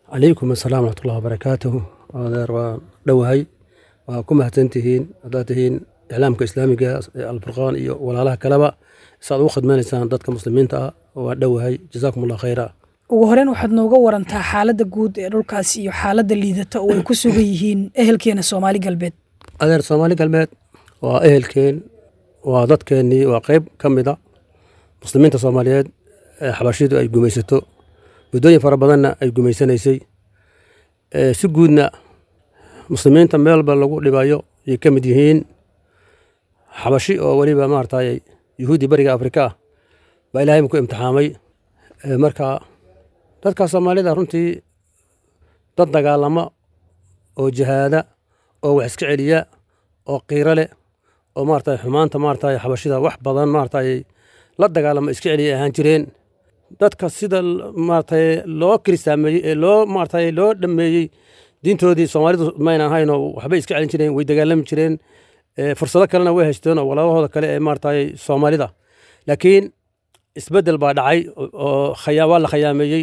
calaykum asalaam waraxmatullahi wabarakaatuhu adeer waa dhowahay waa ku mahadsantihiin haddaad tihiin iclaamka islaamiga ee alfurqaan iyo walaalaha kaleba saad ugu khidmanaysaan dadka muslimiinta ah waa dhowahay jazaakum allah khayra ugu horeyn waxaad nooga warantaa xaaladda guud ee dhulkaas iyo xaaladda liidata oo ay ku sugan yihiin ehelkeena soomaali galbeed adeer soomaali galbeed waa ehelkeen waa dadkeennii waa qayb ka mida muslimiinta soomaaliyeed ee xabashidu ay gumaysato muddooyin fara badanna ay gumaysanaysay si guudna muslimiinta meelba lagu dhibayo ayay ka mid yihiin xabashi oo weliba maaragtay yuhuudi bariga afrika ah baa ilaahay ku imtixaamay marka dadka soomaalida runtii dad dagaalama oo jihaada oo wax iska celiya oo qiiro leh oo maaragtay xumaanta maaragtay xabashida wax badan maaragtay la dagaalama iska celiya ahaan jireen dadka sida maaragtay loo kiristaameeyey ee loo maaragtay loo dhameeyey diintoodii soomaalidu mayna ahaynoo waxbay iska celin jireen way dagaalami jireen fursado kalena way haysteen oo walaalahooda kale ee maaragtay soomaalida laakiin isbeddel baa dhacay oo waa la khayaameeyey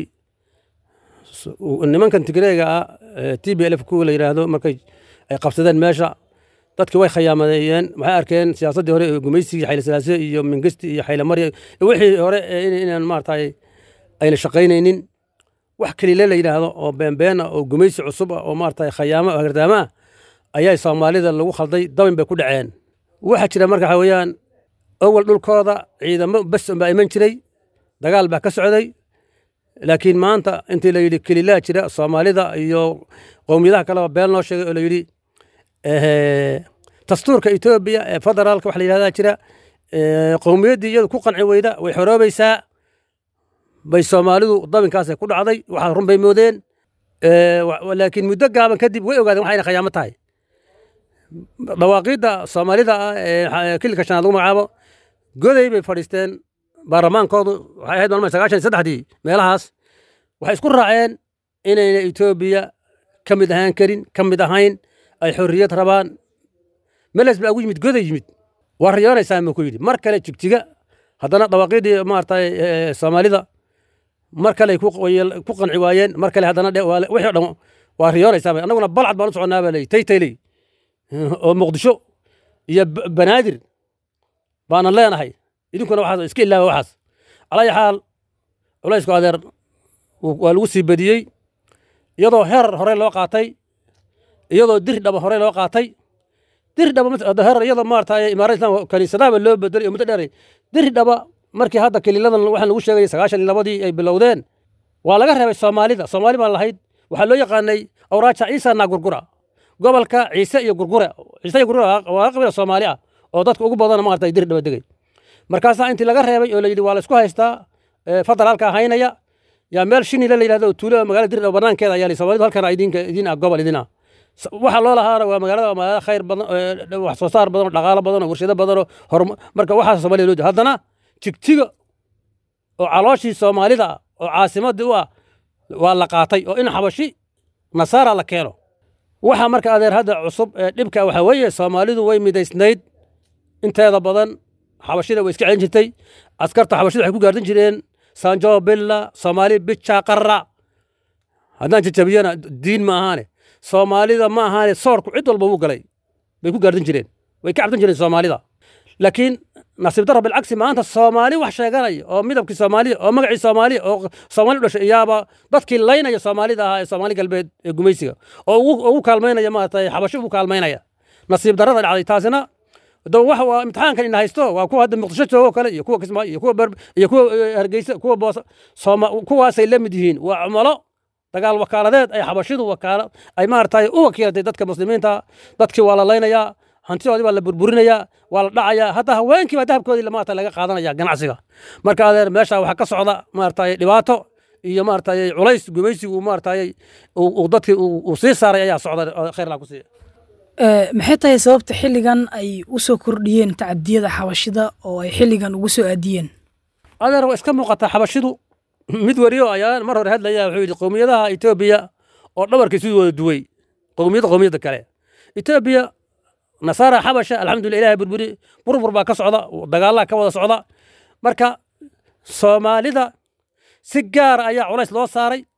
nimankan tigreega ah t b lf kuwa la yidhaahdo markay ay qabsadeen meesha dadki way khayaamadeeyeen waxay arkeen siyaasaddii hore ee gumaysigii xayle salaase iyo mingesti iyo xayle marya wixii hore inaan maaragtay ayna shaqaynaynin wax kaliile la yidhaahdo oo beenbeena oo gumaysi cusub ah oo maaragtay khayaamo hagardaama ah ayaa soomaalida lagu khalday dabin bay ku dhaceen waxaa jira marka waxa weeyaan awal dhulkooda ciidamo bes baa iman jiray dagaal baa ka socday laakiin maanta intii la yidhi kelilaa jira soomaalida iyo qowmiyadaha kaleba been loo sheegay oo la yidhi dastuurka etoobiya ee federaalka waxa la yidhahdaa jira qowmiyaddii iyadu ku qanci weyda way xoroobaysaa bay soomaalidu dabinkaasay ku dhacday waxaa run bay moodeen laakiin muddo gaaban kadib way ogaadeen waxayna khayaamo tahay dhawaaqiidda soomaalida ah ee kililka shanaad lagu magacaabo goday bay fadhiisteen baarlamaankoodu waxay ahayd maalmaha sagaashan iyo saddexdii meelahaas waxay isku raaceen inayna etoobiya ka mid ahaan karin ka mid ahayn ay xorriyad rabaan meles baa ugu yimid goday yimid waa riyoonaysaa ma ku yidhi mar kale jigjiga haddana dhawaaqiiddii maaragtay soomaalida mar kale ku qanci waayeen mar kale haddana wixii o dhan waa riyoonaysaa annaguna balcad baan u soconnaa baa leeyi taytayley oo muqdisho iyo banaadir baanan leenahay idinkuna waxaas iska ilaawa waxaas calaya xaal culaysku adeer waa lagu sii badiyey iyadoo heer hore loo qaatay iyadoo diri dhaba hore loo qaatay diri dhaba heer iyadoo maaragtay imaarada islamka kaniisadaaba loo bedelay oo muddo dheeray diri dhaba markii hadda keliladan waxaan lagu sheegay sagaashan iyo labadii ay bilowdeen waa laga reebay soomaalida soomaali baan lahayd waxaa loo yaqaanay awraaja ciisa naa gurgura gobolka ciise iyo gurgure ciise iyo gurgure waa qabila soomaali ah oo dadka ugu badan maaragtay diri dhaba degay markaasaa intii laga reebay oo la yidhi waa la isku haystaa federaalka haynaya yaa meel shinile la yidhahdo tuulo magaalada diri dhaba banaankeeda ayaa soomaalidu halkan idinka idin ah gobol idin ah waxa loo lahaana waa magaalada magaalada khayr badan wax soo saar badan oo dhaqaalo badan oo warshado badan oo horumar marka waxaas soomaaliya loo haddana jigjiga oo calooshii soomaalida ah oo caasimadii u ah waa la qaatay oo in xabashi nasaara la keeno waxa marka adeer hadda cusub ee dhibka waxa weeye soomaalidu way midaysnayd inteeda badan xabashida way iska celin jirtay askarta xabashida waxay ku gaardan jireen sanjo billa soomaali bija qarra haddaan jajabiyana diin ma ahaane soomaalida ma ahaane soorku cid walba wuu galay bay ku gaardan jireen way ka cabsan jireen soomaalida laakiin nasiib darra bilcagsi maanta soomaali wax sheeganaya oo midabkii soomaaliya oo magacii soomaaliya oo soomaali u dhashay iyaaba dadkii laynaya soomaalida ahaa ee soomaali galbeed ee gumaysiga oo ugu kaalmaynaya maaragtay xabashi ugu kaalmaynaya nasiib darrada dhacday taasina waxa waa imtixaankan ina haysto waa kuwa hadda muqdisho joogo kale iyo kuwa kismaayo iyo kuwa iyo kuwa hargeysa kuwa boosa sooma kuwaasay la mid yihiin waa cumalo dagaal wakaaladeed ay xabashidu wakaala ay maaragtay u wakiilatay dadka muslimiinta dadkii waa la laynayaa hantidoodii baa la burburinayaa waa la dhacayaa hataa haweenkii baa dahabkoodii maarata laga qaadanaya ganacsiga marka adeer meesha waxaa ka socda maaragtay dhibaato iyo maaragtay culays gumaysigu maaragtay uu dadkii uu sii saaray ayaa socda khayr laa ku siiya maxay tahay sababta xilligan ay u soo kordhiyeen tacadiyada xabashida oo ay xilligan ugu soo aadiyeen adeer waa iska muuqataa xabashidu mid wariyo ayaa mar hore hadlaya wuxuu yidhi qowmiyadaha etoobiya oo dhabarkii siduu wada duway qowmiyadda qowmiyadda kale etoobiya nasaara xabasha alxamdulillah ilahay burburi burbur baa ka socda dagaallaa ka wada socda marka soomaalida si gaara ayaa culays loo saaray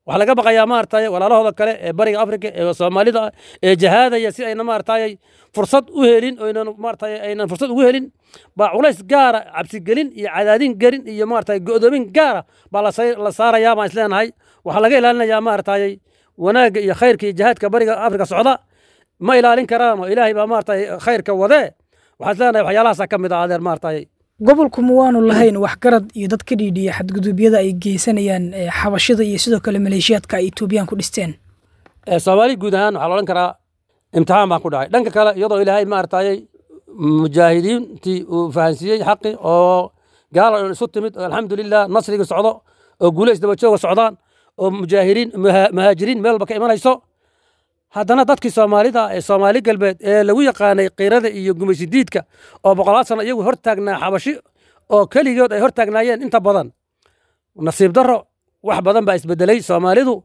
waxaa laga baqayaa maaragtay walaalahooda kale ee bariga afrika ee soomaalida ah ee jahaadaya si ayna maaragtay fursad u helin oynan maaragtay aynan fursad ugu helin baa culays gaara cabsigelin iyo cadaadin gelin iyo maaragtay go'doomin gaara baa la say- la saarayaa baan isleenahay waxaa laga ilaalinayaa maaragtay wanaagga iyo khayrka iyo jihaadka bariga afrika socda ma ilaalin karaan oo ilaahay baa maaragtay khayrka wadee waxaan isleenahay waxyaalahaasa ka mid ah adeer maaragtay gobolku ma waanu lahayn waxgarad iyo dad ka dhiidhiya xadgudubyada ay geysanayaan ee xabashida iyo sidoo kale maleeshiyaadka ay etoobiyaan ku dhisteen ee soomaali guud ahaan waxaa la odhan karaa imtixaan baan ku dhacay dhanka kale iyadoo ilaahay maaragtay mujaahidiintii uu fahansiiyey xaqi oo gaala dhan isu timid oo alxamdulilah nasrigii socdo oo guulays daba jooga socdaan oo mujaahiriin muha- muhaajiriin meel walba ka imanayso haddana dadkii soomaalida ee soomaali galbeed ee lagu yaqaanay qiirada iyo gumaysidiidka oo boqolaal sano iyagu hortaagnaa xabashi oo keligood ay hortaagnaayeen inta badan nasiib darro wax badan baa isbedelay soomaalidu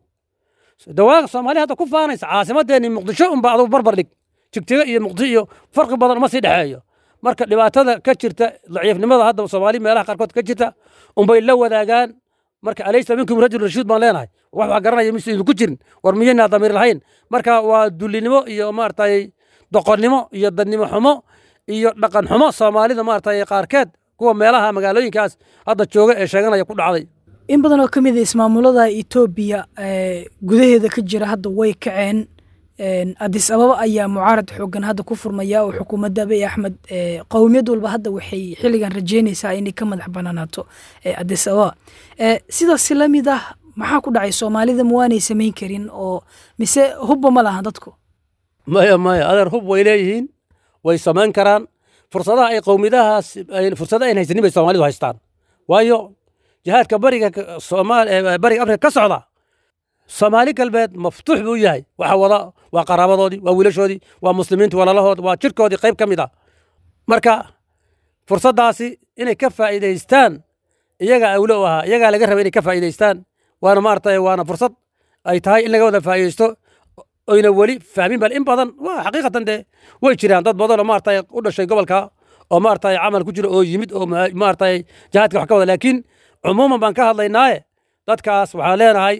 dawaaqa soomaaliya hadda ku faanaysa caasimadeenni muqdisho unba adugu barbar dhig jigjigo iyo muqdisho iyo farqi badan uma sii dhexeeyo marka dhibaatada ka jirta daciifnimada hadda soomaali meelaha qaarkood ka jirta unbay la wadaagaan marka alaysa minkum rajul rashiid baan leenahay wax wax garanaya mise idinku jirin war miyaynaa damiir lahayn marka waa dullinimo iyo maaragtay doqonnimo iyo dadnimo xumo iyo dhaqan xumo soomaalida maaragtay qaarkeed kuwa meelaha magaalooyinkaas hadda jooga ee sheeganaya ku dhacday in badan oo ka mid a ismaamulada etoobiya ee gudaheeda ka jira hadda way kaceen Een, addis ababa ayaa mucaarad xoogan hadda ku furmaya oo xukuumadda abiy axmed ee, qowmiyad walba hadda waxay xilligan rajeynaysaa inay ka madax banaanaato ee, addis ababa Ee, sidaas la mid ah maxaa ku dhacay soomaalida ma waanay samayn karin oo mise hubba ma lahan dadku maya maya adeer hub way leeyihiin way samayn karaan fursadaha ay qowmiyadahaas ay- fursada ayn haysanin bay soomaalidu haystaan waayo jihaadka bariga ka- soomaal ee bariga afrika ka socda soomaali galbeed maftuux buu yahay waxa wada waa qaraabadoodii waa wiilashoodii waa muslimiinta walalahood waa jirkoodii qayb ka mid ah marka fursaddaasi inay ka faa'iidaystaan iyagaa awlo u ahaa iyagaa laga raba inay ka faa'iidaystaan waana maaragtay waana fursad ay tahay in laga wada faa'iidaysto oyna weli fahmin bal in badan waa xaqiiqatan dee way jiraan dad badan oo maaragtay u dhashay gobolka oo maaragtay camal ku jira oo yimid oo ma- maaragtay jihaadka wax ka wada laakiin cumuuman baan ka hadlaynaaye dadkaas waxaan leenahay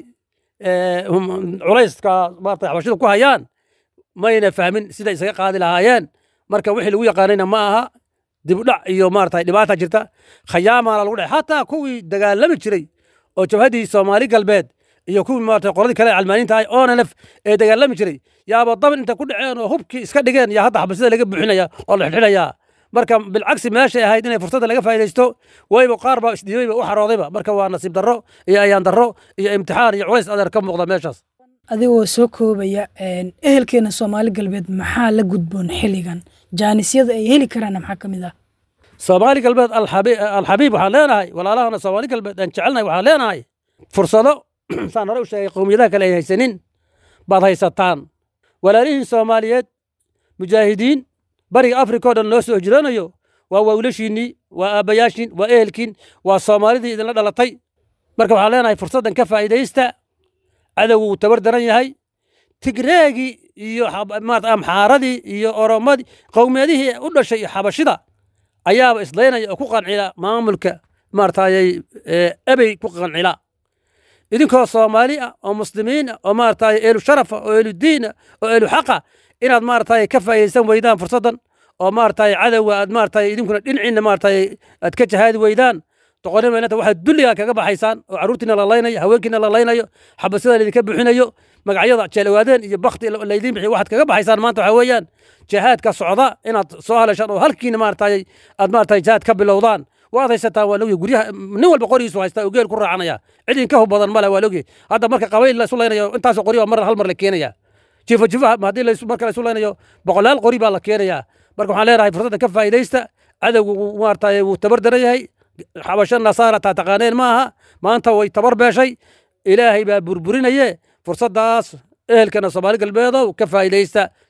ee, hum- culayska maaragtay xabashida ku hayaan mayna fahmin sida isaga qaadi lahaayeen marka wixii lagu yaqaanayna ma aha dib u dhac iyo maaragtay dhibaata jirta khayaamaana lagu dhacay xataa kuwii dagaalami jiray oo jabhaddii soomaali galbeed iyo kuwii maaragtay qoladii kale ee calmaaniinta ahay onlf ee dagaalami jiray yaaba dabin inta ku dhaceen oo hubkii iska dhigeen yaa hadda xabasida laga buuxinaya oo la xidxidhayaa marka bilcagsi meeshay ahayd inay fursadda laga faa'iidaysto wayba qaar baa isdhiibayba u xaroodayba marka waa nasiib darro iyo ayaan darro iyo imtixaan iyo culays adeer ka muuqda meeshaas adigoo soo koobaya een, ehelkeena soomaali galbeed maxaa la gudboon xilligan jaanisyada ay heli karaana maxaa ka mid ah soomaali galbeed alxabi- alxabiib waxaan leenahay walaalahana soomaali galbeed aan jecelnahay waxaan leenahay fursado saan hore u sheegay qowmiyadaha kale ay haysanin baad haysataan walaalihiin soomaaliyeed mujaahidiin bariga afrika oo dhan loo soo hijroonayo waa wawlashiinnii waa aabbayaashiin waa ehelkiin waa soomaalidii idinla dhalatay marka waxaan leenahay fursaddan ka faa'iidaysta cadowgu wuu tabar daran yahay tigreegii iyo xab- maarata amxaaradii iyo oromadii qowmiyadihii u dhashay xabashida ayaaba islaynaya oo ku qancila maamulka maaragtay ebey ku qancila idinkoo soomaali ah oo muslimiin ah oo maaragtay eelu sharafa oo eelu diin ah oo eelu xaqa inaad maaragtay ka faa'iidaysan weydaan fursaddan oo maaragtay cadowga aad maaragtay idinkuna dhinaciinna maaragtay aad ka jahaadi weydaan doqonnimo inanta waxaad dulligaa kaga baxaysaan oo carruurtiina la laynayo haweenkiina la laynayo xabasida laydinka buuxinayo magacyada jeelawaadeen iyo bakti laydiin bixiyo waxaad kaga baxaysaan maanta waxaa weeyaan jihaadka socda inaad soo haleeshaan oo halkiina maaragtay aad maaragtay jihaad ka bilowdaan waad haysataan waa logyahay guryaha nin walba qorigiisu haystaa oo geel ku raacanaya cid idinka hub badan male waa logyahay hadda marka qabayl la isu laynayo intaasoo qori baa mar hal mar la keenaya jiifo jiifaha haddii la isu- marka la isu laynayo boqolaal qori baa la keenaya marka waxaan leenahay fursadda ka faa'iidaysta cadowgu wuu maaragtay wuu tabar daran yahay xabasho nasaara taa taqaaneen ma aha maanta way tabar beeshay ilaahay baa burburinaye fursaddaas ehelkana soomaali galbeedow ka faa'iidaysta